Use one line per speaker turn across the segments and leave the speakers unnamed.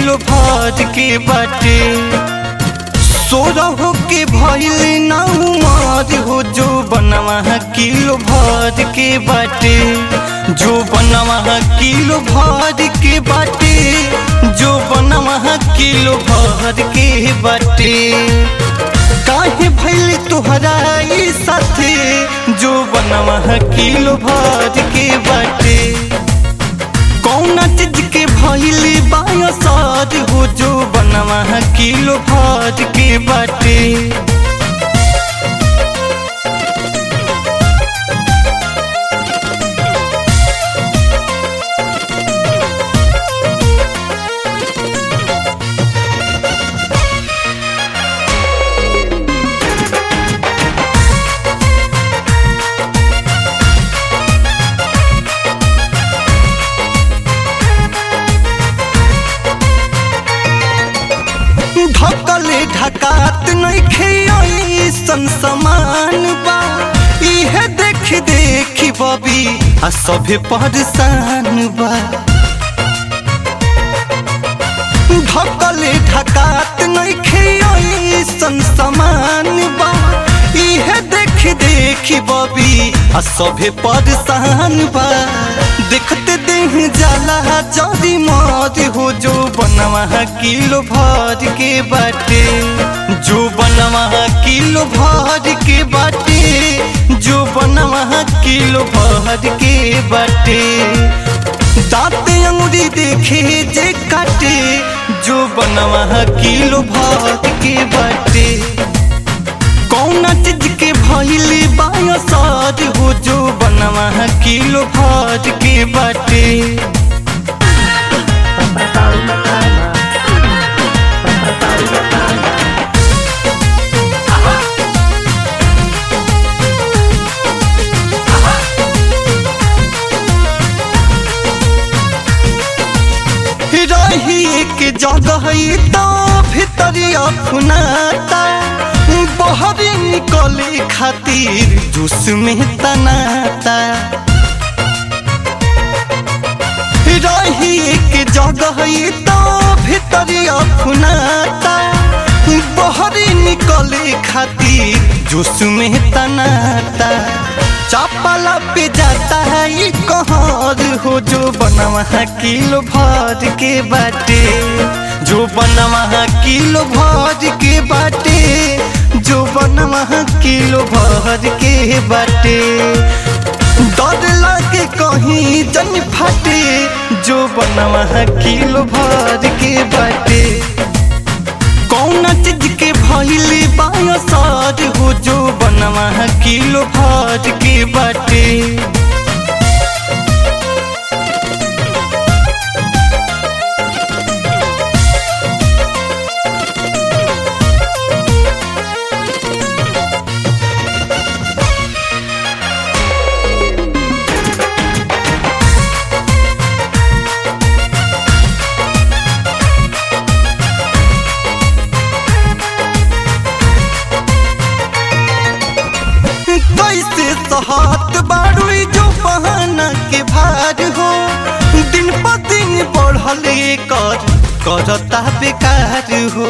kilo भर के बाटे सोरह के भइल ना उमर हो जो बनवा किलो भर के बाटे जो बनवा किलो भर के बाटे जो बनवा किलो भर के बाटे काहे भइल तोहरा ई साथे जो बनवा किलो भर के बाटे कौना चीज के भइल बायसर हो जो बनवा किलो भर के बाटे ढकले ढकात नइखे ऐसन समान बा इहे देख देख बबी आ सभे परेशान बा ढकले ढकात नइखे ऐसन समान बा इहे देख देख बबी आ सभे परेशान बा देखते देह जाला जरी मौज हो जो बनवा किलो भर के बाटे जो बनवा किलो भर के बाटे जो बनवा किलो भर के बाटे दांते अंगुरी देखे जे काटे जो बनवा किलो भर के बाटे कौना चीज के भइल बायसर हो जो बनवा किलो भर के बाटे रही एक जगह तो भीतरिया खुनाता बहरी निकले खातिर जुस में तनाता रही एक जगह तो भीतरिया खुनाता बहरी निकले खातिर जुस में तनाता चापला पे जाता है ये कहर हो जो बनवा किलो भर के बाटे जो बनवा किलो भर के बाटे जो बनवा किलो भर के बाटे डर लागे कहीं जन फाटे जो बनवा किलो भर के बाटे कौना चीज के भइल बायसर हो जो बनवा किलो भर के बाटे कैसे सहत बारू जो बहाना के भार हो दिन प दिन बढ़ल कर करता बेकार हो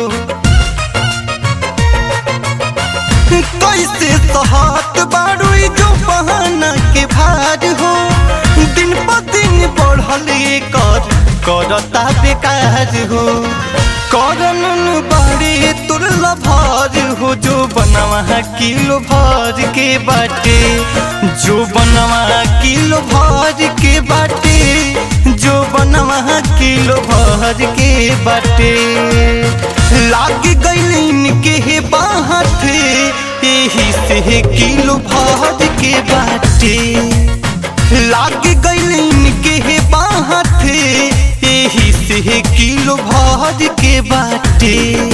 कैसे सहत बारू जो बहाना के भार हो दिन प दिन बढ़ल कर करता बेकार हो करन बाड़े तुरला भर हो जो बनवा किलो भर के बाटे जो बनवा किलो भर के बाटे जो बनवा किलो भर के बाटे लाग गइल के हे बाहर यही से किलो भर के बाटे लाग गइल के हे बाहर यही से किलो भर के बाटे